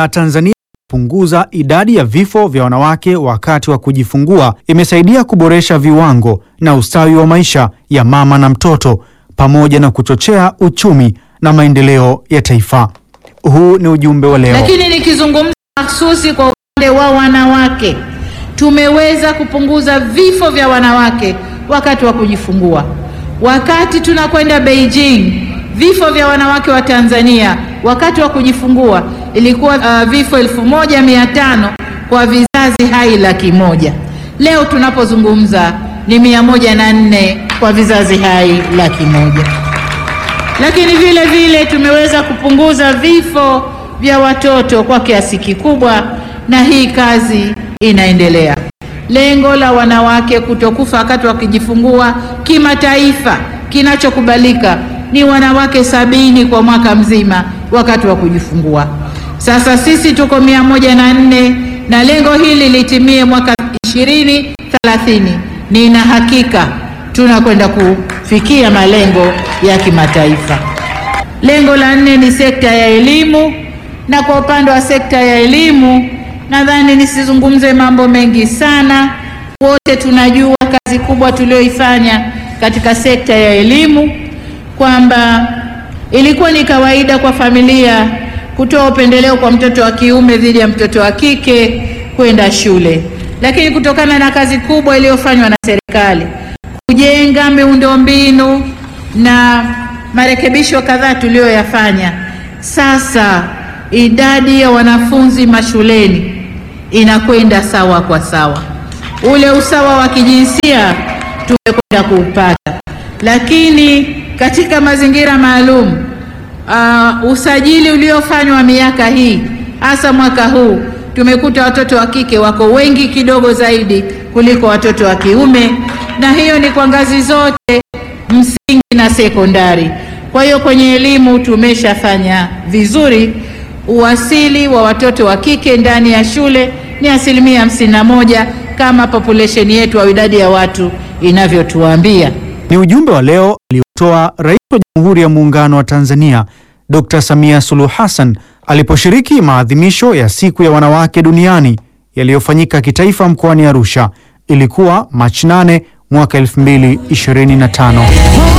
ya Tanzania punguza idadi ya vifo vya wanawake wakati wa kujifungua imesaidia kuboresha viwango na ustawi wa maisha ya mama na mtoto pamoja na kuchochea uchumi na maendeleo ya taifa. Huu ni ujumbe wa leo. Lakini nikizungumza mahsusi kwa upande wa wanawake, tumeweza kupunguza vifo vya wanawake wakati wa kujifungua. Wakati tunakwenda Beijing, vifo vya wanawake wa Tanzania wakati wa kujifungua ilikuwa uh, vifo elfu moja mia tano kwa vizazi hai laki moja. Leo tunapozungumza ni mia moja na nne kwa vizazi hai laki moja. Lakini vile vile tumeweza kupunguza vifo vya watoto kwa kiasi kikubwa, na hii kazi inaendelea. Lengo la wanawake kutokufa wakati wakijifungua kimataifa, kinachokubalika ni wanawake sabini kwa mwaka mzima wakati wa kujifungua. Sasa sisi tuko mia moja na nne na lengo hili litimie mwaka ishirini thelathini. Nina hakika tunakwenda kufikia malengo ya kimataifa. Lengo la nne ni sekta ya elimu, na kwa upande wa sekta ya elimu nadhani nisizungumze mambo mengi sana. Wote tunajua kazi kubwa tulioifanya katika sekta ya elimu, kwamba ilikuwa ni kawaida kwa familia kutoa upendeleo kwa mtoto wa kiume dhidi ya mtoto wa kike kwenda shule, lakini kutokana na kazi kubwa iliyofanywa na serikali kujenga miundombinu na marekebisho kadhaa tuliyoyafanya, sasa idadi ya wanafunzi mashuleni inakwenda sawa kwa sawa. Ule usawa wa kijinsia tumekwenda kuupata, lakini katika mazingira maalum uh, usajili uliofanywa miaka hii hasa mwaka huu tumekuta watoto wa kike wako wengi kidogo zaidi kuliko watoto wa kiume, na hiyo ni kwa ngazi zote msingi na sekondari. Kwa hiyo kwenye elimu tumeshafanya vizuri. Uwasili wa watoto wa kike ndani ya shule ni asilimia hamsini na moja kama population yetu au idadi ya watu inavyotuambia. Ni ujumbe wa leo aliotoa Rais wa Jamhuri ya Muungano wa Tanzania Dr. Samia Suluhu Hassan aliposhiriki maadhimisho ya Siku ya Wanawake Duniani yaliyofanyika kitaifa mkoani Arusha. Ilikuwa Machi 8 mwaka 2025.